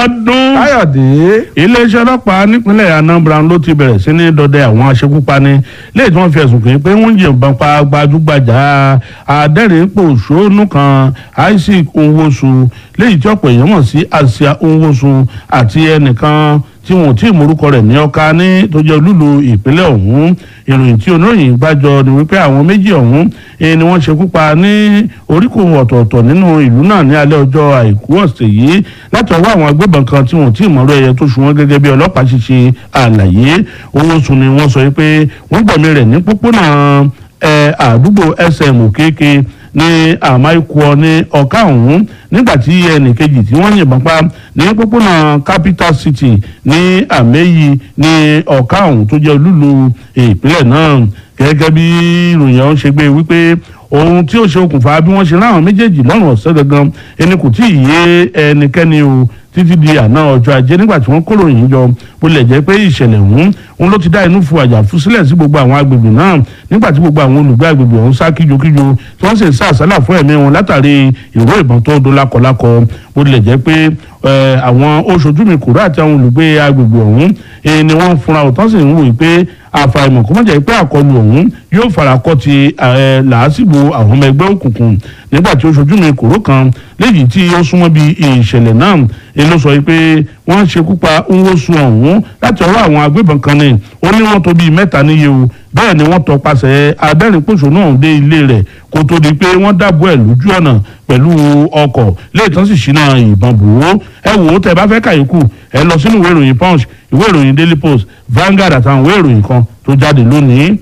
ọdún káyọ̀dé iléeṣẹ́ ọlọ́pàá nípínlẹ̀ anambra ló ti bẹ̀rẹ̀ sí ní dọdẹ àwọn aṣekúpani léyìí tí wọ́n fi ẹ̀sùn kàn pé wọ́n ń yìnbọn pa gbajúgbajà adẹ́rìnpòṣónú kan isaac nwosu léyìí tí ọ̀pọ̀ èèyàn mọ̀ sí asia nwosu àti ẹnìkan tí wọn ò tí ì morúkọ rẹ̀ ní ọ̀ka ní tó jẹ́ olúlu ìpínlẹ̀ ọ̀hún ìròyìn tí oníròyìn gbàjọ ni wípé àwọn méjì ọ̀hún eh, ni wọ́n ṣekú pa ní oríkò ọ̀tọ̀ọ̀tọ̀ nínú ìlú náà ní alẹ́ ọjọ́ àìkú ọ̀sẹ̀ yìí láti ọwọ́ àwọn agbébọn kan tí wọn ò tí ì mọ̀rọ̀ ẹ̀yẹ tó ṣùwọ́n gẹ́gẹ́ bí ọlọ́pàá ṣe ṣe àlàyé owó sùn ni wọ́n sọ wípé wọ́n gbẹ̀mí rẹ̀ ní pópónà ẹ̀ àdúgbò sm òkèèké ní àmáìkúọ ní ọ̀ká ọ̀hún nígbà tí ẹnìkejì tí wọ́n yìnbọn pa ní pópónà capital city ní àmẹ́yì ní ọ̀ká ọ̀hún tó jẹ́ olúlu ìpínlẹ̀ náà gẹ́gẹ́ bí ìròyìn ọ̀hún ṣe gbé wípé ohun tí ó ṣe okùnfà bí wọ́n ṣe láwọn méjèèjì lọ́rùn ọ̀sẹ̀ gangan ẹni kò tí ì yé ẹnikẹ́ni o títí di àná ọjọ́ ajé nígbà tí wọ́n kóró yìí jọ bó lè jẹ́ pé ìṣẹ̀lẹ̀ ọ̀hún òun ló ti dá inú fu àjàfú sílẹ̀ sí gbogbo àwọn agbègbè náà nígbà tí gbogbo àwọn olùgbé agbègbè ọ̀hún sá kíjokíjo tí wọ́n sì ń sá àsálà fún ẹ̀mí wọn látàrí ìró ìbọn tó dó lákọlákọ bó lè jẹ́ pé àwọn oṣojú mi kúrò àti àwọn olùgbé agbègbè ọ̀hún ni wọ́n fúnra òtán sì ń wò pé àfàìmọ̀ kó má jẹ́ pé àkọlù ọ̀hún yóò farakọ́ ti làásìgbò àwọn ọmọ ẹgbẹ́ òkùnkùn nígbà tí oṣojú mi kúrò kan léyìí tí ó súnmọ́ bí ìṣẹ̀lẹ̀ náà ni ló sọ pé wọ́n ṣekú pa nwosu ọ̀hún láti ọwọ́ àwọn agbébọn kan ni ó ní wọ́n tó bíi mẹ́ta níye o bẹ́ẹ̀ ni wọ́n tọpasẹ̀ adẹ́rìnpòṣónú ọ̀hún dé ilé rẹ̀ kó tó di pé wọ́n dábò ẹ̀ lójú ọ̀nà pẹ̀lú ọkọ̀ léètàn sì ṣínà ìbọn bò ó ẹ wò ó tẹ bá fẹ́ kàyékù ẹ lọ sínú ìwé ìròyìn punch ìwé ìròyìn daily post Vanguard àtàwọn ìwé ìròyìn kan tó jáde lónìí.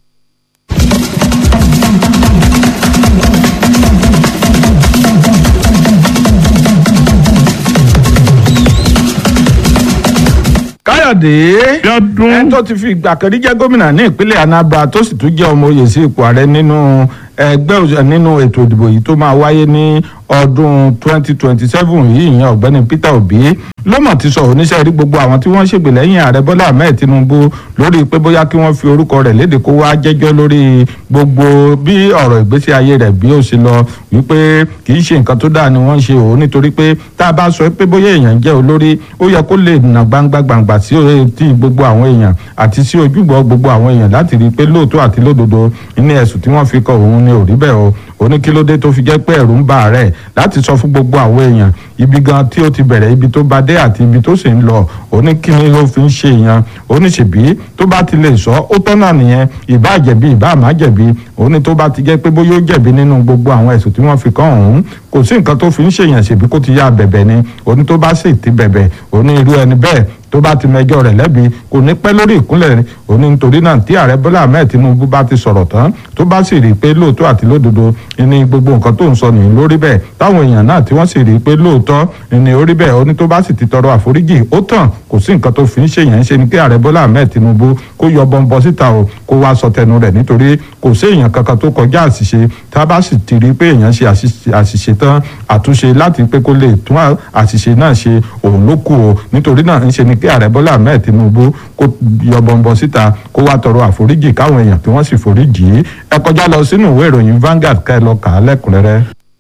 káyọ̀dé Bíọ́dún. ẹni tó ti fi ìgbà kan rí jẹ́ gómìnà ní ìpínlẹ̀ anambra tó sì tún jẹ́ ọmọ oyè sí ipò ààrẹ nínú ẹgbẹ́ òṣèlú nínú ètò ìdìbò yìí tó máa wáyé ní ọdún 2027 yìí ìyẹn ọ̀gbẹ́ni Peter Obi ló mọ̀ ti sọ oníṣẹ́ rí gbogbo àwọn tí wọ́n ṣègbè lẹ́yìn ààrẹ Bọ́lá Ahmed Tinubu lórí pé bóyá kí wọ́n fi orúkọ rẹ̀ léde kó wá jẹ́jọ́ lórí gbogbo bí ọ̀rọ̀ ìgbésí ayé rẹ̀ bí ó ṣe lọ wípé kì í ṣe nǹkan tó dáa ni wọ́n ń ṣe òun nítorí pé tá a bá sọ pé bóyá èèyàn jẹ́ olórí ó yẹ kó lè nà gbangba gbangba sí ti gbogbo àwọn èèyàn àti sí ojúbọ gbogbo àwọn èèyàn láti rí i pé lóòótọ́ àti lódodo ní ẹ̀sùn tí wọ́n fi kọ òun ni ò rí bẹ́ẹ̀ o ó ní kí ló dé tó fi jẹ́ pé ẹ̀rù ń bà rẹ̀ láti sọ fún gbogbo àwọn èèyàn ibi gan tí ó ti bẹ̀rẹ̀ ibi tó bá dé àti ibi tó sì ń lọ ó ní kí ni ló fi ń ṣe èèyàn ó ní ṣèbí tó bá ti lè sọ ó tọ́nà nìyẹn ìbá jẹ̀bi ìbá má jẹ̀bi ó ní tó bá ti jẹ́ pé bóyá ó jẹ̀bi nínú gbogbo àwọn ẹ̀sùn tí wọ́n fi kàn òun kò sí nǹkan tó fi ń ṣèyàn ṣèbí kó ti yá bẹ̀bẹ̀ ni ó ní tó bá sì ti bẹ̀bẹ̀ ó ní irú ẹni bẹ́ẹ̀ tó bá ti mẹjọ rẹ̀ lẹ́bi kò ní pẹ́ lórí ìkúnlẹ̀ òní nítorí náà tí ààrẹ bọ́lá ahmed tinubu bá ti sọ̀rọ̀ tán tó bá sì rí i pé lóòótọ́ àti lódodo ní gbogbo nǹkan tó ń sọ nìyí lórí bẹ́ẹ̀ táwọn èèyàn náà tí wọ́n sì rí i pé lóòótọ́ ní orí bẹ́ẹ̀ ó ní tó bá sì ti tọrọ àforíjì ó tàn kò sí nǹkan tó fi ń ṣèyàn ń ṣe ni kí ààrẹ bọ́lá ahmed tinubu kó yọ bọ́ńbọ́ síta o kó wá sọ tẹnu rẹ̀ nítorí kò sí èèyàn kankan tó kọjá àṣìṣe tá a bá sì ti rí i pé èèyàn ṣe àṣìṣe tán àtúnṣe láti pé kó lè tún àṣìṣe náà ṣe òun ló kù o nítorí náà ń ṣe ni kí ààrẹ bọ́lá ahmed tinubu kó yọ bọ́ńbọ́ síta kó wá tọrọ àforíjì káwọn èèyàn kí wọ́n sì foríjì í ẹ kọjá lọ sínú ìwé ìròyìn Vanguard ká ẹ lọ kà á lẹ́kùnrẹ́rẹ́.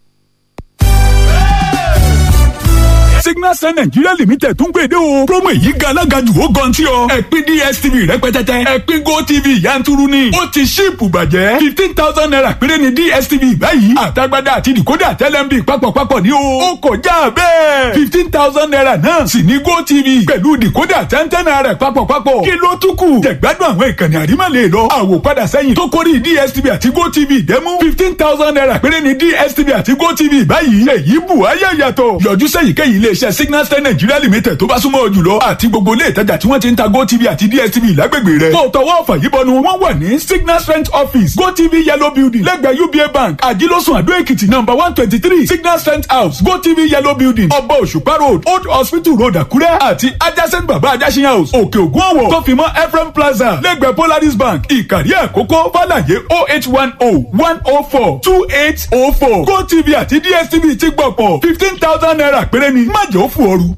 signal sun nigeria limited tún gbèdé o promo èyí ga alágàjù ó gan tí ọ ẹ̀pin dstv rẹpẹtẹtẹ ẹ̀pin gotv yanturu ni ó ti ṣíìpù bàjẹ́ fifteen thousand naira péré ni dstv báyìí àtagbádá àti decoder tẹlẹmbi papọ̀papọ̀ ni o ó kọjá bẹ́ẹ̀ fifteen thousand naira náà sì ní gotv pẹ̀lú decoder tẹ́ntẹ́n naira papọ̀papọ̀ kí ló tún kù jẹ̀gbádùn àwọn ìkànnì àrímọ̀lẹ̀ lọ àwòpadà sẹ́yìn tó kórìí dstv àti gotv dẹ́mú fifteen thousand naira péré ni dstv àti gotv báyìí èyí bù ayé yàtọ̀ yọjú sẹ́yìnkéyìí iléeṣẹ́ signal star nigeria limited tó bá súnmọ́ ọ jùlọ àti gbogbo ilé ìtajà tí wọ́n ti ń ta gotv àti dstv lágbègbè rẹ̀. kó o tọwọ́ ọ̀fà yìí bọnu wọ́n wà ní signal strength office gotv yellow building lẹ́gbẹ̀ẹ́ uba bank àjílọ́sùn àdó èkìtì number one twenty three signal strength house gotv yellow building ọba òṣùpá road old hospital road àkúrẹ́ àti adjacent baba ajásin house òkè ògùn ọ̀wọ̀ tó fi mọ́ ephraim plaza lẹ́gbẹ̀ẹ́ polaris bank ìkàrí àkókò fàlàyé oh eight one oh one oh four two eight oh four gotv àti dstv ti gbọ̀pọ̀ fifteen thousand naira péré ni má jẹ́ ó fò ooru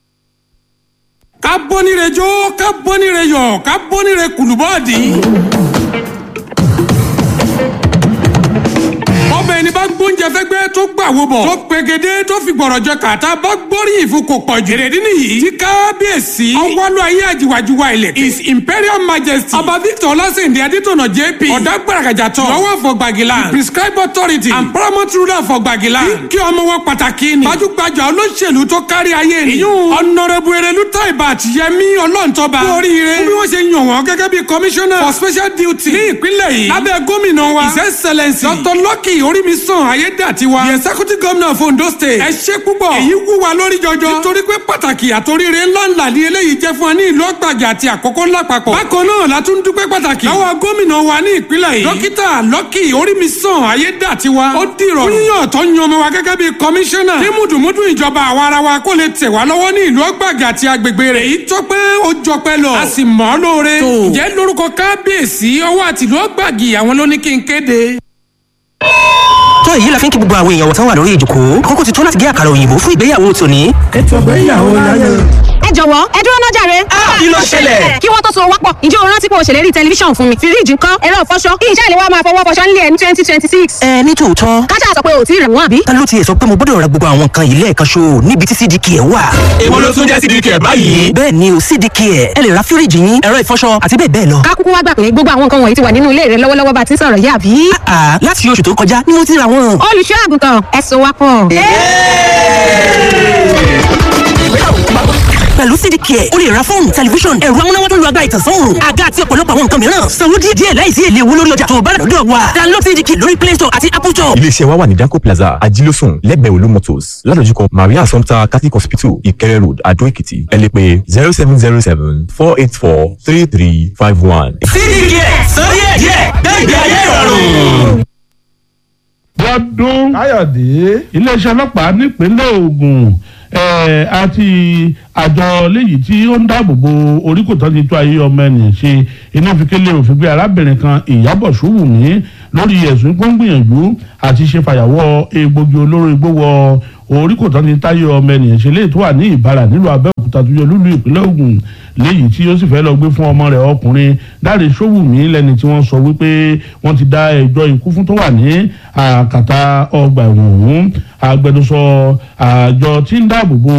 ká bọ́nire jó ká bọ́nire yọ̀ ká bọ́nire kùlùbọ́ọ̀dì. ọbẹ̀ ẹni bá gbọ́ gbóúnjẹ fẹ́gbẹ́ tó gbàwó bọ̀ tó pegedé tó fi gbọ̀rọ̀ jọ kàtà bá gbóríyìn fún kò pọ̀ jù. èrèdí nìyí tí kábíyèsí ọwọ́lú ayé àjìwàjìwà ilẹ̀ his imperial majesty ọba victor ọlásèǹdé adétọ̀nà jp ọ̀dà gbàràgàjà tọ̀ lọ́wọ́ for gbàgìlà prescribe authority and paramount ruler for gbàgìlà kí ọmọ wọn pàtàkì ni gbajúgbajà olóṣèlú tó kárí ayé ni ìyún ọ̀nàrẹ́bù erelu taiba àtìyẹmí ọlọ́ntọ́ba kú oríire fún bí wọ́n ṣe yàn wọ́n gẹ́gẹ́ bí commissioner for special duty ní ìpínlẹ̀ yìí lábẹ́ gómìnà wa his excellence dr lucky orímisàn ayédàtiwa the executive governor of ondo state ẹ ṣe púpọ̀ èyí wú wa lórí jọjọ nítorí pé pàtàkì àtòríire ńláńlá ni eléyìí jẹ́ fún wa ní ìlú ọgbàjà àti àkókò ńlá papọ̀ bákan náà la tún dúpẹ́ pàtàkì lọ́wọ́ gómìnà wa ní ìpínlẹ̀ yìí dókítà lucky orímisàn ayédàtiwa ó dìrọ̀ yíyàn tó yan ọmọ wa gẹ́gẹ́ bí commissioner ní mùdùmùdù ìjọba àwa ara wa kó lè tẹ̀ wá lọ́wọ́ ní ìlú ọgbàjà àti agbègbè rẹ̀ èyí tó pé ó jọpẹ́ lọ a sì mọ̀ ọ́ lóore ǹjẹ́ lórúkọ kábíyèsí ọwọ́ àtìlú ọgbàgì àwọn ló ní kí n kéde tó èyí la fi ń kí gbogbo àwọn èèyàn wọ̀tán wà lórí ìjòkó kókó ti tó láti gé àkàrà òyìnbó fún ìgbéyàwó tòní. ètò ìgbéyàwó láyé. ẹ jọ̀wọ́ ẹ dúró náà jàre. kí ló ṣẹlẹ̀? kí wọ́n tó so wápọ̀ ǹjẹ́ o rántí pé o ṣèlérí tẹlifíṣàn fún mi fíríjì ńkọ́ ẹ̀rọ ìfọṣọ kí iṣẹ́ ìléwọ́ máa fọwọ́ fọṣọ nílé ẹ̀ ní twenty twenty six. ẹ ní tòótọ́ kájà sọ pé o ti rẹ̀ wọ́n àbí. ta ló tiẹ̀ sọ pé mo gbọ́dọ̀ ra gbogbo àwọn nǹkan yìí lẹ́ẹ̀kan ṣo níbi tí cdk ẹ̀ wà. èwo ló tún jẹ́ cdk ẹ̀ báyìí. bẹ́ẹ̀ ni o cdk ẹ̀ ẹ lè ra fíríjì yín ẹ̀rọ ìfọṣọ àti bẹ́ẹ̀ bẹ́ẹ̀ lọ. ká kúkú wá gbà pé gbogbo àwọn nǹkan wọ̀nyí ti wà nínú ilé rẹ lọ́wọ́lọ́wọ́ bá ti ń sọ̀rọ̀ yìí àbí. àà láti oṣù tó kọjá ni mo ti ra wọn. olùṣọ́ àgùntàn ẹ so wá pọ̀. pẹ̀lú cdk ẹ̀ o lè ra fóònù tẹlifíṣọ̀n ẹ̀rọ amúnáwá tó lu agbára ìtànsán àga àti ọ̀pọ̀lọpọ̀ àwọn nǹkan mìíràn sanwó díẹ̀ díẹ̀ láìsí èlé owó lórí ọjà tó o bá rà lọ́dọ̀ wa download cdk lórí play store àti apple store. iléeṣẹ́ wa wà ní danco plaza ajílósùn lẹ́gbẹ̀ẹ́ olú motors ládojúkọ maria assumpta catholic hospital ìkẹrẹ road adó èkìtì ẹ lè pè zero seven zero seven four eight four three three five one. cdk sọ díẹ̀ díẹ̀ gbẹ̀gbẹ̀ ayé ìrọ̀rùn. lọ́dún káyọ̀dé iléeṣẹ́ ọlọ́pàá nípínlẹ̀ Ògùn eh, àti àjọ léyìí tí ó ń dáàbò bo oríkòtọ́ ti tó ayé ọmọ ènìyàn ṣe iná fi kélé òfin gbé arábìnrin kan Ìyábọ̀ Ṣówùmí lórí ẹ̀sùn pé ó ń gbìyànjú àti ṣe fàyàwọ́ egbògi olóró igbó wọ oríkòtọ́ ti táyé ọmọ ènìyàn ṣe léyìí tó wà ní Ìbàrà nílùú Abẹ́òkúta tó yọ lúlú ìpínlẹ̀ Ògùn léyìí tí ó sì fẹ́ lọ gbé fún ọmọ rẹ̀ ọkùnrin Dáre Ṣówùmí lẹ́ni tí wọ́n sọ wípé wọ́n ti dá ẹjọ́ ikú fún tó wà ní àkàtà ọgbà ẹ̀wọ̀n ọ̀hún agbẹnusọ àjọ tí ń dáàbò bo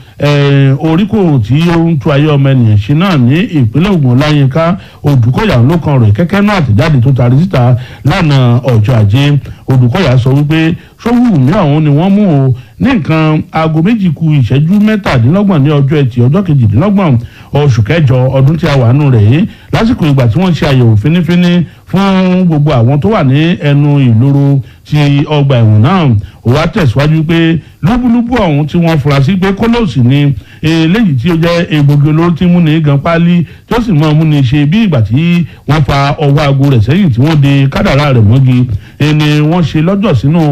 oríkò tí ó ń tú ayé ọmọ ènìyàn ṣe náà ní ìpínlẹ̀ Ògùn Ọláyínká Odùkọ̀yà ló kan rẹ̀ kẹ́kẹ́ náà àtẹ̀jáde tó taari síta lánàá ọjọ́ ajé Odùkọ̀yà sọ wípé Ṣówùmí ọ̀hún ni wọ́n mú o ní nǹkan aago méjì ku ìṣẹ́jú mẹ́tàdínlọ́gbọ̀n ní ọjọ́ ẹtì ọjọ́ kejìdínlọ́gbọ̀n oṣù kẹjọ ọdún tí a wà nù rẹ̀ yìí lásìkò ìgbà tí wọ́n ṣe àyẹ̀wò fínífíní fún gbogbo àwọn tó wà ní ẹnu ìloro ti ọgbà ẹ̀wọ̀n náà ó wá tẹ̀síwájú pé lúbúlúbú ọ̀hún tí wọ́n fura sí pé kólóòsì ni eléyìí tí ó jẹ́ egbògi olóró tí múni gan páálí tí ó sì mọ́ múni ṣe bí ìgbà tí wọ́n fa ọwọ́ aago rẹ̀ sẹ́yìn tí wọ́n de kádàrá rẹ̀ mọ́gi ẹni wọ́n ṣe lọ́jọ́ sínú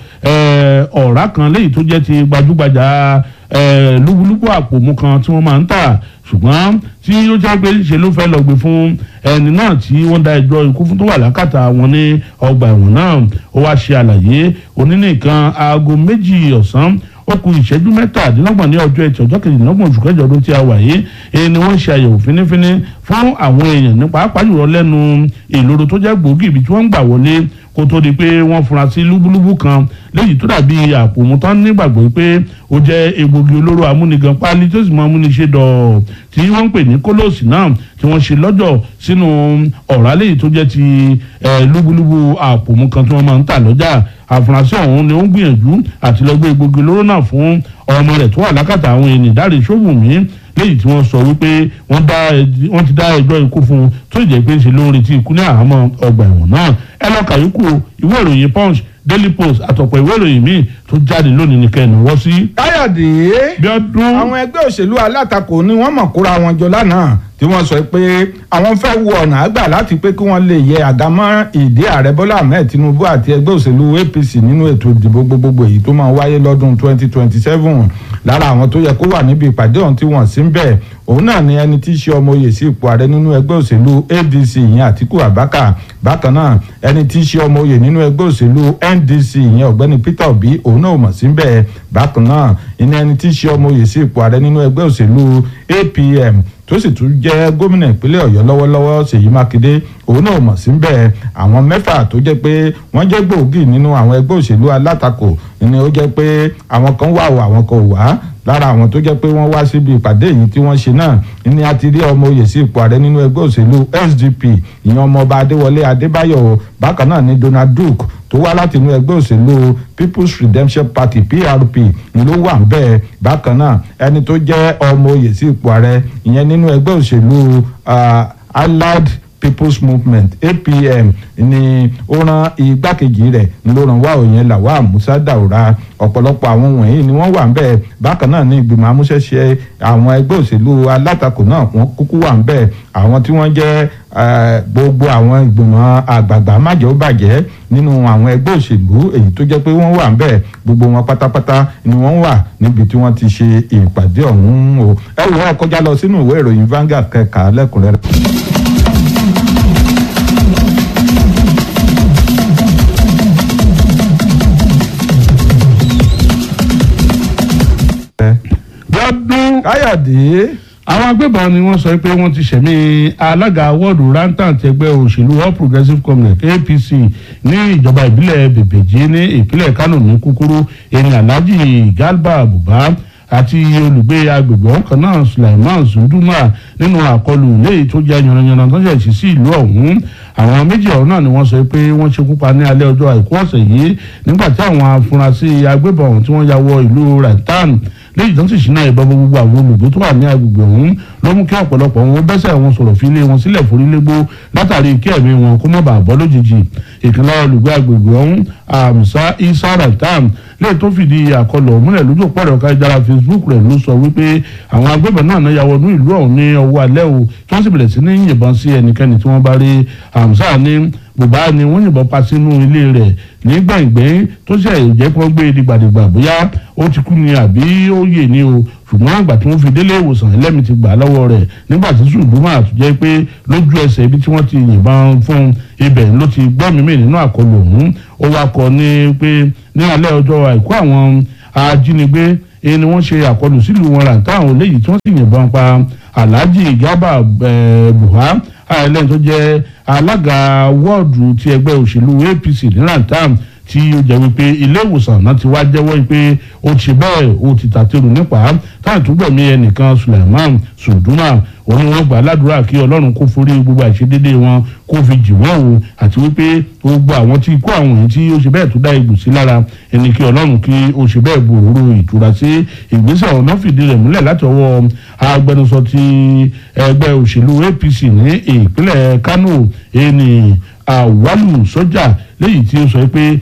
ọ̀rá kan léyìí tó jẹ́ ti gbajúgbajà lúbúlúbú àpòmù kan tí wọ́n máa ń tà ṣùgbọ́n tí ó jẹ́ pé ṣe ló fẹ́ lọ gbé fún ẹni náà tí wọ́n dá ẹjọ́ ikú fún tó wà lákàtà wọn ní ọgbà ẹ̀wọ̀n náà ó wá ṣe àlàyé onínìkan aago méjì ọ̀sán ó ku ìṣẹ́jú mẹ́tàdínlọ́gbọ̀n ní ọjọ́ ẹtì ọjọ́ kejìlélọ́gbọ̀n oṣù kẹjọ ọdún tí a wà yìí èyí ni wọ́n ṣe àyẹ̀wò fínífíní fún àwọn èèyàn ní pàápàá jùlọ lẹ́nu ìloro tó jẹ́ gbòógì ibi tí wọ́n ń gbà wọlé kó tó di pé wọ́n fura sí lúbúlúbú kan léyìí tó dàbí àpòmùtán nígbàgbọ́ pé ó jẹ́ egbògi olóró amúnigan páálí tó sì mọ amúniṣe dọ̀ tí wọ́n ń pè ní kólóòsì náà tí wọ́n ṣe lọ́jọ́ sínú ọ̀rá léyìí tó jẹ́ ti lúbúlúbú àpòmù kan tí wọ́n máa ń tà lọ́jà àfúrásì ọ̀hún ni ó ń gbìyànjú àti lọ gbé egbògi olóró náà fún ọmọ rẹ̀ tó wà lákàtà àwọn ènìyàn Dáre Ṣówùmí léyìí tí wọ́n sọ wípé wọ́n ti dá ẹjọ́ ikú fún un tó jẹ́ pé ń ṣe ló ń retí ikú ní àhámọ́ ọgbà ẹ̀wọ̀n náà ẹ lọ kàyókù ìwé ìròyìn Punch Daily Post àtọ̀pọ̀ ìwé ìròyìn míì tó jáde lónìí ní kẹ́ni wọ́n sí. káyọ̀dé bí ọdún àwọn ẹgbẹ́ òṣèlú alátakò ni wọ́n mọ̀ kóra wọn jọ lánàá tí wọ́n sọ pé àwọn fẹ́ wo ọ̀nà àgbà láti pé kí wọ́n lè yẹ àdámọ́ ìdí ààrẹ Bọ́lá Ahmed Tinubu àti ẹgbẹ́ òṣèlú APC nínú ètò ìdìbò gbogbogbò èyí tó máa wáyé lọ́dún 2027 lára àwọn tó yẹ kó wà níbi ìpàdé ọ̀hún tí wọ́n sì ń bẹ̀ òun náà ni ẹni tí í ṣe ọmọ oyè sí ipò ààrẹ nínú ẹgbẹ́ òṣèlú adc ìyẹn àtiku abaka bákan náà ẹni tí í ṣe ọmọ oyè nínú ẹgbẹ́ òṣèlú ndc ìyẹn ọ̀gbẹ́ni peter obi òun náà ò mọ̀ sí bẹ́ẹ̀ bákan náà ìní ẹni tí í ṣe ọmọ oyè sí ipò ààrẹ nínú ẹgbẹ́ òṣèlú apm tó sì tún jẹ́ gómìnà ìpínlẹ̀ ọ̀yọ́ lọ́wọ́lọ́wọ́ ṣèyí mákindé òun náà mọ̀ sí bẹ́ẹ̀ àwọn mẹ́fà tó jẹ́ pé wọ́n jẹ́ gbòógì nínú àwọn ẹgbẹ́ òṣèlú alátakò ni ó jẹ́ pé àwọn kan wà o àwọn kan ò wá lára àwọn tó jẹ́ pé wọ́n wá síbi ìpàdé yìí tí wọ́n ṣe náà ni a ti rí ọmọ oyè sí ipò ààrẹ nínú ẹgbẹ́ òṣèlú sdp ìyẹn ọmọọba adéwọlé adébáyọ̀ bákan náà ni donald duke tó wá láti inú ẹgbẹ́ òṣèlú people's redemption party prp ló wà ń bẹ́ẹ̀ bákan náà ẹni tó jẹ́ ọmọ oyè sí ipò ààrẹ ìyẹn nínú ẹgbẹ́ òṣèlú allied people's movement apm ni ó rán igbákejì rẹ̀ ló ràn wá òyìn làwa musa daura ọ̀pọ̀lọpọ̀ àwọn wọ̀nyí ni wọ́n wà ń bẹ̀ bákan náà ní ìgbìmọ̀ amúṣẹ́ṣe àwọn ẹgbẹ́ òṣèlú alátakò náà wọ́n kúkú wà ń bẹ̀ àwọn tí wọ́n jẹ́ gbogbo àwọn ìgbìmọ̀ àgbààgbà májẹ̀ ó bàjẹ́ nínú àwọn ẹgbẹ́ òṣèlú èyí tó jẹ́ pé wọ́n wà ń bẹ̀ gbogbo wọn pátápátá ni wọ́n wà níbi tí wọ́n ti ṣe ìpàdé ọ̀hún o ẹ wò ó kọjá lọ sínú ìwé ìròyìn Vanguard kẹka lẹ́kùnrẹ́rẹ́. lọ́dún káyọ̀dé àwọn agbébọn ni wọ́n sọ pé wọ́n ti ṣẹ̀mí alága wọ́ọ̀dù rantant ẹgbẹ́ òṣèlú all progressives congress apc ní ìjọba ìbílẹ̀ bèbèjì ní ìpínlẹ̀ kánò ní kúkúrú ẹni alhaji galba buba àti olùgbé agbègbè ọ̀kan náà sulaiman zunduma nínú àkọlù léyìí tó jẹ́ yanranyanran tó ṣẹ̀ sí sí ìlú ọ̀hún àwọn méjì ọ̀hún náà ni wọ́n sọ pé wọ́n ṣekú pa ní alẹ́ ọjọ́ àìkú ọ̀sẹ̀ yìí nígbà tí àwọn afurasí agbébọn ọ̀hún tí wọ́n ya wọ ìlú rantan léyìí tó ń sì ṣínà ìbọn gbogbo àwọn olùgbé tó wà ní agbègbè ọ̀hún ló mú kí ọ̀pọ̀lọpọ̀ wọn bẹ́sẹ̀ wọn sọ̀rọ̀ fi ilé wọn sílẹ̀ forílégbó látàrí kí ẹ̀mí wọn kó má bàa bọ́ lójijì ìkànnì olùgbé agbègbè ọ̀hún àmsá isa rantan léyìí tó fìdí àkọlù ọ̀múlẹ̀ lójú òpó ẹ̀rọ kájára facebook rẹ̀ ló sọ wípé àwọn agbébọn náà náà ya wọnú ìlú ọ̀hún ní ọwọ́ alẹ́ o tí wọ́n sì bẹ̀rẹ̀ sí ní yìnbọn sí ẹnikẹ́ni tí wọ́n bá rí àmsá ní bùbá ni wọ́n yìnbọn pa sínú ilé rẹ̀ ní gbẹ̀ngbẹ̀ng tó ṣe jẹ́ kí wọ́n gbé dìgbàdìgbà bóyá ó ti kú ni àbí ó yè ni o ṣùgbọ́n àgbà tí wọ́n fi délé ìwòsàn ẹlẹ́mìí ti gbà lọ́wọ́ rẹ̀ nígbà tí ṣùgbọ́n àtúnjẹ́ pé lójú ẹsẹ̀ ibi tí wọ́n ti yìnbọn fún ibẹ̀ ló ti gbọ́ mímì nínú àkọlù ọ̀hún ó wá kọ ní pé ní alẹ́ ọjọ́ àìkú àwọn ajínigbé ni wọ́n ṣe àkọlù sílùú wọn rà táwọn léyìí tí wọ́n sì yìnbọn pa alhaji gaba buha ẹlẹ́ni tó jẹ́ alága wọ́ọ̀dù ti ẹgbẹ́ òṣèlú apc ní rantam tí ó jẹ́ wípé ilé ìwòsàn náà ti wá jẹ́wọ́ pé ó ti bẹ́ẹ̀ ó ti tàtẹ́rù nípa táwọn tó gbẹ̀mí ẹnìkan suleiman sunduma òun ni wọ́n gbà ládùúrà kí ọlọ́run kó forí gbogbo àìṣedédé wọn kó fi jì wọ́n o àti wípé gbogbo àwọn tí kó àwọn èyí tí ó ṣe bẹ́ẹ̀ tó dá egbò sí lára ẹni kí ọlọ́run kí ó ṣe bẹ́ẹ̀ bu òróró ìtura sí ìgbésẹ̀ ọ̀nà fìdí rẹ̀ múlẹ̀ láti ọwọ́ agbẹnusọ ti ẹgbẹ́ òṣèlú apc ní ìpínlẹ̀ kánò ẹni àwálù sọ́jà léyìí tí ó sọ pé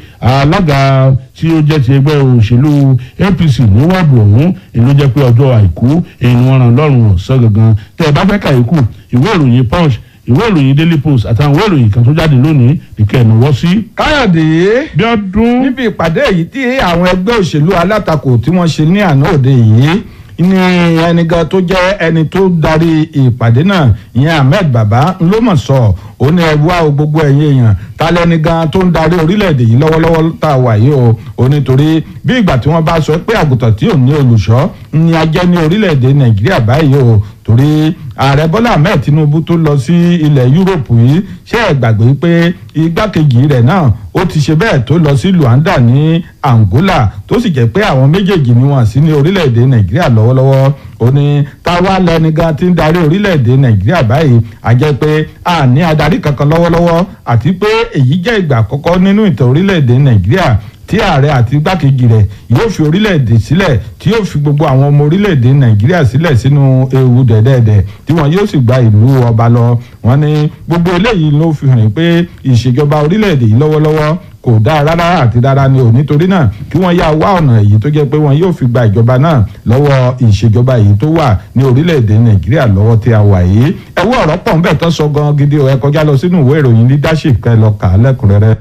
alága tí ó jẹ́ ti ẹgbẹ́ òṣèlú apc ní wọ́ọ̀dù ọ̀hún èyí ló jẹ́ pé ọjọ́ àìkú èyí ni wọ́n ràn lọ́rùn ọ̀sán gangan tẹ́ ẹ bá fẹ́ ka ikú ìwé ìròyìn punch ìwé ìròyìn daily post àtàwọn ìwé ìròyìn kan tó jáde lónìí nìkẹ́ ẹ̀ náwó sí. káyọ̀dé bí ọdún. níbi ìpàdé yìí tí àwọn ẹgbẹ́ òṣèlú alátakò tí wọ́n ṣe ní àná òde yìí ní ẹnìkan tó jẹ́ ẹni tó darí ìpàdé náà ìyẹn ahmed baba ló mọ̀ sọ ó ní ẹ wá o gbogbo ẹ̀yin èèyàn ta lẹni gan tó ń darí orílẹ̀-èdè yìí lọ́wọ́lọ́wọ́ tá a wà yìí o ó nítorí bí ìgbà tí wọ́n bá sọ pé àgùntàn tí ò ní olùṣọ́ ni a jẹ́ ní orílẹ̀-èdè nàìjíríà báyìí o torí ààrẹ bọ́lá ahmed tinubu tó lọ sí ilẹ̀ yúróòpù yìí ṣé ẹ gbàgbé pé igbákejì rẹ̀ náà ó ti ṣe bẹ́ẹ̀ tó lọ sí luanda ní angola tó sì jẹ́ pé àwọn méjèèjì ni wọ́n sí ní orílẹ̀-èdè nàìjíríà lọ́wọ́lọ́wọ́ ó ní táwa lẹni gan ti ń darí orílẹ̀-èdè nàìjíríà báyìí a jẹ́ pé a ní adarí kankan lọ́wọ́lọ́wọ́ àti pé èyí jẹ́ ìgbà àkọ́kọ́ nínú ìtàn orílẹ̀-èdè nàìjíríà tí ààrẹ àti igbákejì rẹ̀ yóò fi orílẹ̀-èdè sílẹ̀ tí yóò fi gbogbo àwọn ọmọ orílẹ̀-èdè nàìjíríà sílẹ̀ sínú ewu dẹ̀dẹ̀dẹ̀ tí wọn yóò sì gba ìlú ọba lọ wọn ní gbogbo eléyìí ló fi hàn pé ìṣèjọba orílẹ̀-èdè yìí lọ́wọ́lọ́wọ́ kò dáa rárá àti rárá ni ò nítorí náà kí wọ́n yá wá ọ̀nà èyí tó jẹ́ pé wọn yóò fi gba ìjọba náà lọ́wọ́ ìṣèjọba èyí tó wà ní orílẹ̀-èdè nàìjíríà lọ́wọ́ tí a wà yìí ẹ̀wọ́ ọ̀rọ̀ pọ̀ ń bẹ̀ tán sọ gan gidi ọ̀ ẹ kọjá lọ sínú ìwé ìròyìn leadership kẹ́ lọ kà á lẹ́kùnrẹ́rẹ́.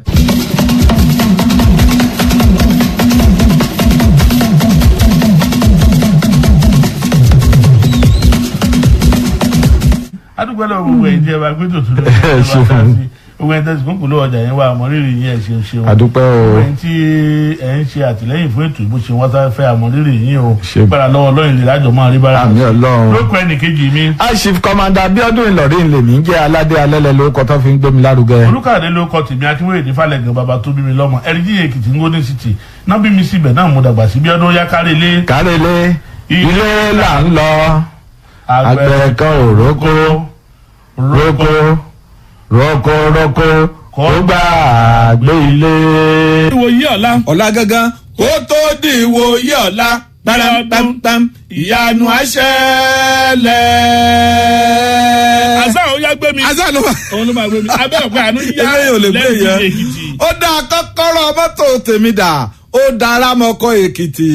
adúgbò lọ gbogbo ẹ̀yin tí ẹ bá gbé tòtò lórí ẹ bá ṣeun. ká sí gbogbo ẹ̀yin tẹsí kúnkùn ló ọjà yẹn wà àmọrírì yín ẹ ṣeun ṣeun àdúpẹ́ o gbogbo ẹ̀yin tí ẹ ń ṣe àtìlẹ́yìn fún ètò ìbò ṣe wọn tá fẹ́ àmọrírì yín o Ṣe- gbára lọ́wọ́ lọyìn lè lájọ máa rí bára àmì ọlọ́run. lókọ ẹnìkejì mi aṣif kọmanda abiodun ìlọrin lèmi ń jẹ aládé alẹ́lẹ́ lórúkọ tó fi ń gbé mi lárugẹ. olùkàdé ló kọ tèmi akínwéyè ní falẹ̀gàn bàbá tó bí mi lọ́mọ ẹ̀ríjì èkìtì ngóní city náà bí mi síbẹ̀ náà mo dàgbà sí bí ọdún yá kárí ilé kárẹ́lẹ́ ilé là ń lọ àgbẹ̀ kan ò rókó rókó rókó rókó kó gbà gbé ilé. ìwòye ọ̀la. ọ̀la gangan kó tó di ìwòye ọ̀la pẹ́rẹ́pẹ́pẹ́m ìyanu àṣẹlẹ̀. àṣà ò yá gbé mi. àṣà ló wà. òun ló máa gbé mi. abẹ́ ọ̀pẹ àánú yá eléyìí ò lè gbé lẹ́yìn yẹn èkìtì. ó dá kọ́kọ́rọ́ mọ́tò tèmi dà ó dára mọ́kọ́ èkìtì.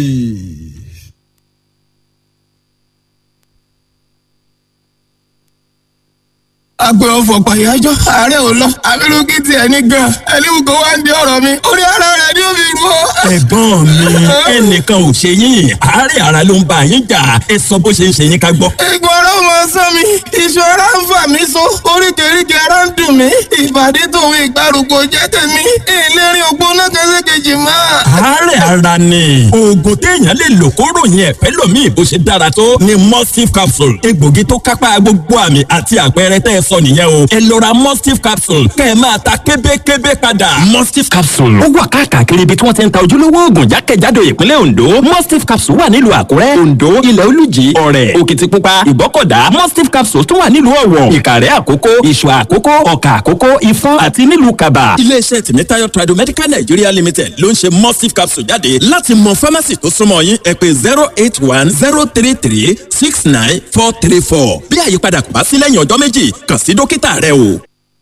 agbe ọfọ pàyájọ ààrẹ ò lọ abirùkí tiẹ̀ ní gan ẹlẹ́wù kó wá ń di ọ̀rọ̀ mi orí ara rẹ̀ ni ó fi rú ọ. ẹ̀gbọ́n mi ẹnìkan ò ṣe yín àárẹ̀ ara ló ń bá yín jà ẹ sọ bó ṣe ń ṣe yín ká gbọ́. egun ara ò máa sán mi iṣan ara ń fà mí so oríkèéríkèé ara ń dùn mí ìbàdí tòun ìgbàrúkọ jẹ́ tèmi ìlérí ògbóná kẹsẹ̀kejì máa. àárẹ̀ ara ni oògùn téèyàn lè lò kó ròyìn ẹ̀fẹ́ lòmíì bó ṣe dára tó ni mustif capsule egbògi tó kápá gbogbo àmì àti àpẹẹrẹ tẹ́ ẹ sọ nìyẹn o ẹ lọ ra mustif capsule kẹ́ ẹ máa ta kébékébé padà. mustif capsule ó wà káàkiri ibi tí wọ́n ti ń ta ojúlówó oògùn jákèjádò ìpínlẹ̀ ondo mustif capsule wà nílùú àkúrẹ́ ondo ilẹ̀ olùjì ọ̀rẹ́ òkìtìpupa ìbọ́kọ̀dá mustif capsule tún wà nílùú ọ̀wọ̀ ìkàrẹ́ àkókó ìṣù àkókó ọ̀kà àkókó ìfọ́n àti nílùú kaba. iléeṣẹ́ tìmítayọ̀ tradomedical nigeria limited ló ń ṣe mustif capsule jáde láti mọ pharmacy tó súnmọ́ yín ẹ pé zero eight one zero three three six nine four three four bí àyípadà kò bá sí lẹ́yìn ọjọ́ méjì kàn sí dókítà rẹ o.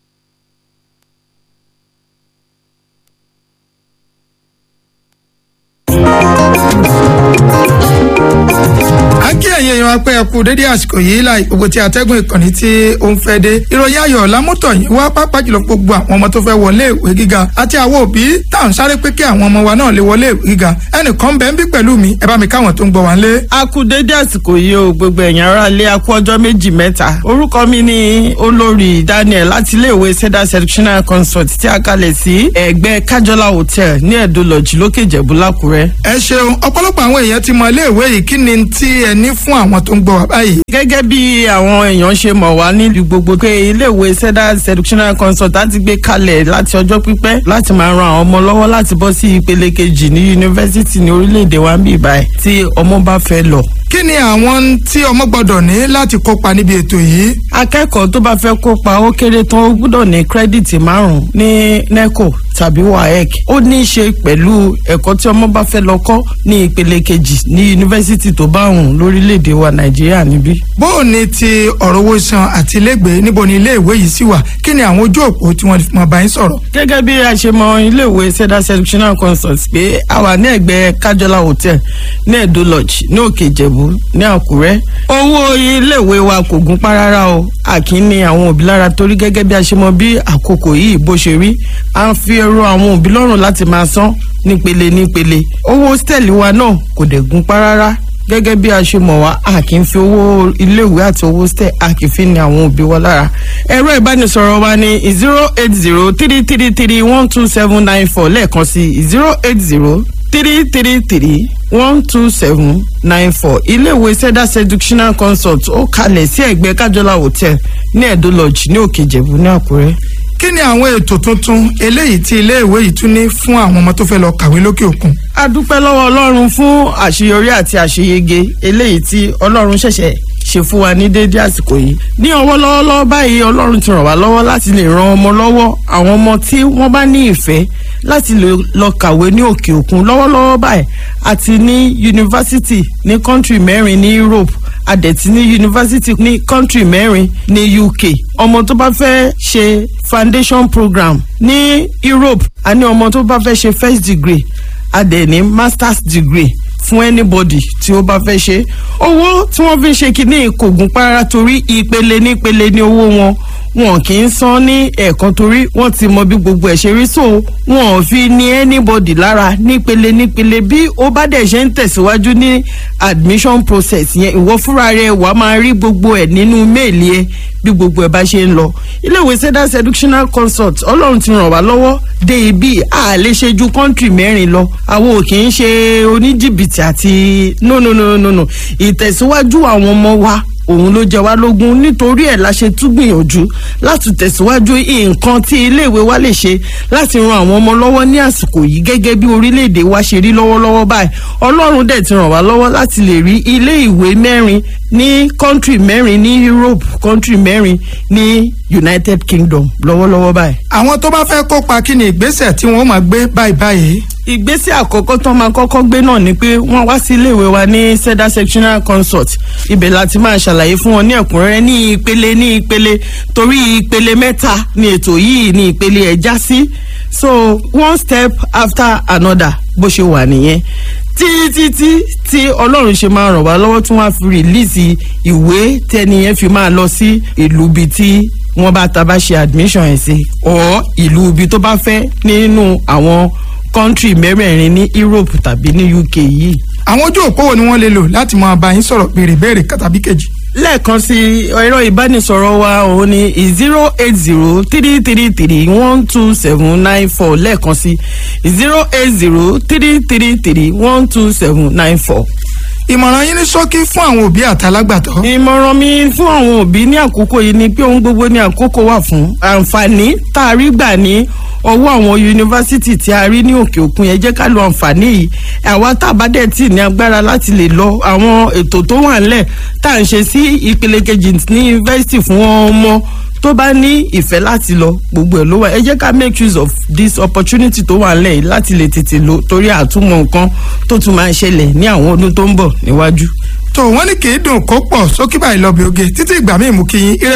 a kí ẹ̀yin èèyàn apẹ́ ẹ̀kú dédé àsìkò yìí láì gbogbo tí atẹ́gùn ìkànnì tí ó ń fẹ́ dé ìròyìn ayọ̀ lámútọ̀ yìí wá pápá jùlọ gbogbo àwọn ọmọ tó fẹ́ wọlé ìwé gíga àti àwọn òbí tá à ń sáré pé kí àwọn ọmọ wa náà lè wọlé ìwé gíga ẹnìkan bẹ́ẹ̀ ń bí pẹ̀lú mi ẹ bá mi káwọn tó ń gbọ́ wá ń lé. a kú dédé àsìkò yìí o gbogbo ẹ̀yàn ara lé a kú ọjọ́ méjì mẹ́ta orúkọ mi ni olórí daniel láti iléèwé cedar sectional consult tí a kalẹ̀ sí ẹ̀gbẹ́ kájọlá hotel ní ẹ̀dọ́ lọ́jì lókè ìjẹ̀bú lákùrẹ́. ẹ ṣeun ọ̀pọ̀lọpọ̀ àwọn èèyàn ti mọ iléèwé yìí kí ni tí ẹ ní fún àwọn tó ń gbọ́ wá báyìí. gẹ́gẹ́ bí àwọn èèyàn ṣe mọ̀ wá nílùú gbogbo pé iléèwé cedar sectional consult á ti gbé kalẹ̀ láti ọjọ́ pípẹ́ láti máa ran àwọn ọmọ lọ́wọ́ láti bọ́ sí ìpele kejì ní yunifásítì ní orílẹ̀-èdè wa ń bì báyìí tí ọmọ bá fẹ́ lọ kí ni àwọn tí ọmọ gbọ́dọ̀ ní láti kópa níbi ètò yìí. akẹ́kọ̀ọ́ tó bá fẹ́ kópa ó kéré tán ó gbọ́dọ̀ ní kírẹ́dìtì márùn-ún ní neco tàbí waec ó ní í ṣe pẹ̀lú ẹ̀kọ́ tí ọmọ bá fẹ́ lọ kọ́ ní ìpele kejì ní yunifásítì tó bá hùn lórílẹ̀‐èdè wa nàìjíríà níbí. bó o ní ti ọ̀rọ̀ owó san àti ilégbèé níbo ni iléèwé yìí sì wà kí ni àwọn ojú òpó tí wọ́n fi mọ̀ bá yín sọ̀rọ̀. gẹ́gẹ́ bí a ṣe mọ iléèwé cedar sectional consult pé a wà ní ẹ̀gbẹ́ kájọlá hotel ní edo lodge ní òkè ìjẹ̀bú ní àkúrẹ́ owó iléèwé wa kò gún pa rárá o àkín ní àwọn òbí lára torí gẹ́gẹ́ bí a ṣe mọ bí àkókò yìí bó ṣe rí à ń fi ẹrọ àwọn òbí lọ́rùn láti máa san nípele nípele owó hostel wa náà kò dẹ̀ gún pa rárá gẹ́gẹ́ bí a ṣe mọ̀ wá a kì í fi owó iléèwé àti owó stẹ̀ a kì í fi ní àwọn òbí wa lára. ẹ̀rọ ìbánisọ̀rọ̀ wa ni zero eight zero three three three one two seven nine four lẹ́ẹ̀kan sí zero eight zero three three three one two seven nine four iléèwé cedar seductional consult ó kalẹ̀ sí ẹ̀gbẹ́ kájọlá hotel ní ẹ̀dó lodge ní òkè ìjẹ̀bú ní àkúrẹ́ kí ni àwọn ètò tuntun eléyìí tí iléèwé yìí tún ní fún àwọn ọmọ tó fẹ́ lọ kàwé lókè òkun. a dúpẹ́ lọ́wọ́ ọlọ́run fún àṣeyọrí àti àṣeyege eléyìí tí ọlọ́run ṣẹ̀ṣẹ̀ ṣe fún wa ní déédéé àsìkò yìí ní ọwọ́ lọ́wọ́lọ́wọ́ báyìí ọlọ́run ti ràn wá lọ́wọ́ láti lè ran ọmọ lọ́wọ́ àwọn ọmọ tí wọ́n bá ní ìfẹ́ láti lè lọ kàwé ní òkè òkun lọ́wọ́lọ́wọ́ báyìí àti ní yunifásitì ní kọ́ńtì mẹ́rin ní Europe adẹ̀tí ní yunifásitì ní kọ́ńtì mẹ́rin ní UK ọmọ tó bá fẹ́ ṣe foundation program ní Europe àní ọmọ tó bá fẹ́ ṣe first degree adẹ̀ ní masters degree fún anybody tí ó bá fẹ́ ṣe owó tí wọ́n fi ń ṣe kínní kò gún para torí ìpele nípele ní owó wọn wọn kì í san ní ẹ̀ẹ̀kan torí wọ́n ti mọ bí gbogbo ẹ̀ ṣe rí so wọn ò fi ní anybody lára nípele nípele bí ó bá dẹ̀ ṣe ń tẹ̀síwájú ní admission process yẹn ìwọ fúnra rẹ wà á máa rí gbogbo ẹ̀ nínú méèlì ẹ bí gbogbo ẹ̀ bá ṣe ń lọ iléèwé seda seductional consult ọlọ́run ti ràn wá lọ́wọ́ dé ibi a lè ṣe ju kọ́ńtì mẹ́rin lọ àwọn ò kì í ṣe oníjìbìtì àti no no no no no ìtẹ̀síwájú àwọn ọmọ wa òun ló jẹ wá lógún nítorí ẹ̀ la ṣe tún gbìyànjú láti tẹ̀síwájú nǹkan tí iléèwé wa lè ṣe láti ran àwọn ọmọ lọ́wọ́ ní àsìkò yìí gẹ́gẹ́ bí orílẹ̀-èdè wa ṣe rí lọ́wọ́lọ́wọ́ báyìí ọlọ́run dẹ̀ ti ràn wá lọ́wọ́ láti lè rí ilé ìwé mẹ́rin ní kọ́ńtì mẹ́rin ní Europe kọ́ńtì mẹ́rin ní United Kingdom lọ́wọ́lọ́wọ́ báyìí. àwọn tó bá fẹ́ kópa kí ni ìgbésẹ̀ tí wọ́n máa gbé báyìí báyìí ìgbésẹ̀ àkọ́kọ́ tó máa kọ́kọ́ gbé náà ni pé wọ́n wá sí iléèwé wa ní seda sectional consult ibẹ̀ láti máa ṣàlàyé fún wọn ní ẹ̀kúnrẹ́rẹ́ ní ìpele ní ìpele torí ìpele mẹ́ta ni ètò yìí ní ìpele ẹ̀ já sí so one step after another bó ṣe wà nìyẹn títí tí tí ọlọ́run ṣe máa ràn wá lọ́wọ́ tí wọ́n á fi rìlíìsì ìwé tẹ́niyẹn fi máa lọ sí ìlú bíi tí wọ́n bá ta bá ṣe admission ẹ̀ sí ọ̀ ìlú ibi tó bá fẹ́ nínú àwọn kọ́ńtì mẹ́rẹ̀ẹ̀rin ní Europe tàbí ní UK yìí. àwọn ojú òpó wo ni wọ́n lè lò láti máa bá yín sọ̀rọ̀ béèrè béèrè tàbí kejì. lẹ́ẹ̀kan sí ẹ̀rọ ìbánisọ̀rọ̀ wa òun ni zero eight zero three three three one two seven nine four lẹ́ẹ̀kan sí zero eight zero three three three one two seven nine four ìmọ̀ràn yín ní ṣókí fún àwọn òbí àtàlágbàtọ́. ìmọ̀ràn mi fún àwọn òbí ní àkókò yìí ni pé ohun gbogbo ní àkókò wà fún àǹfààní tá a rí gbà ní ọwọ́ àwọn yunifásítì tí a rí ní òkè òkun yẹn jẹ́ ká lo àǹfààní yìí àwa tá a bá dẹ̀ tì ní agbára láti lè lọ àwọn ètò tó wà ńlẹ̀ tá à ń ṣe sí ìpele kejì ní yunifásítì fún ọmọ tó bá ní ìfẹ́ láti lọ gbogbo ẹ̀ ló wà ẹ jẹ́ ká make use of this opportunity tó wà ńlẹ̀ yìí láti lè tètè lọ torí àtúmọ̀ nǹkan tó tún máa ṣẹlẹ̀ ní àwọn ọdún tó ń bọ̀ níwájú. tó wọ́n ní kì í dùn kó pọ̀ sókè báyìí lọ bí oge títí ìgbà míì mú kí yín